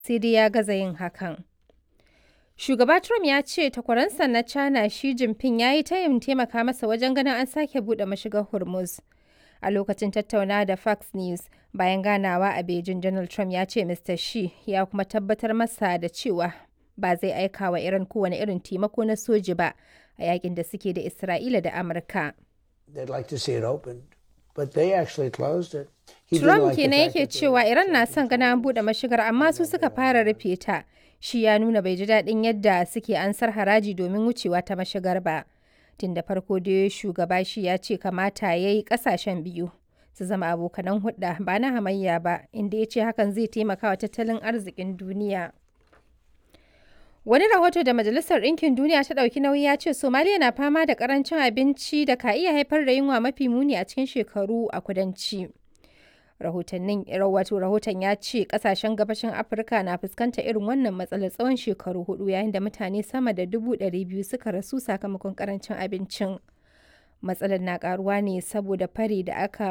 sai dai ya gaza yin hakan. Shugaba Trump ya ce takwaransa na China Xi Jinping ya yi tayin taimaka masa wajen ganin an sake buɗe mashigar Hormuz. A lokacin tattaunawa da Fox News bayan ganawa a Beijing, Donald Trump ya ce Mr. Xi ya kuma tabbatar masa da cewa ba zai aika wa Iran kowane irin taimako na soji ba a yakin da suke da Isra'ila da Amurka. Trump kenan yake cewa Iran na son gana an buɗe mashigar amma su suka fara rufe ta. Shi ya nuna bai ji daɗin yadda suke ansar haraji domin wucewa ta mashigar ba. Tun da farko dai shugaba shi ya ce kamata ya yi ƙasashen biyu su zama abokanan hudda ba na hamayya ba inda ya ce hakan zai taimaka wa tattalin arzikin duniya. Wani rahoto da Majalisar Ɗinkin Duniya ta ɗauki nauyi ya ce Somaliya na fama da ƙarancin abinci da ka iya haifar da yunwa mafi muni a cikin shekaru a kudanci. Rahotannin wato rahoton ya ce ƙasashen gabashin Afirka na fuskantar irin wannan matsalar tsawon shekaru hudu yayin da mutane sama da dubu ɗari biyu suka rasu sakamakon ƙarancin abincin. Matsalar na ƙaruwa ne saboda fari da aka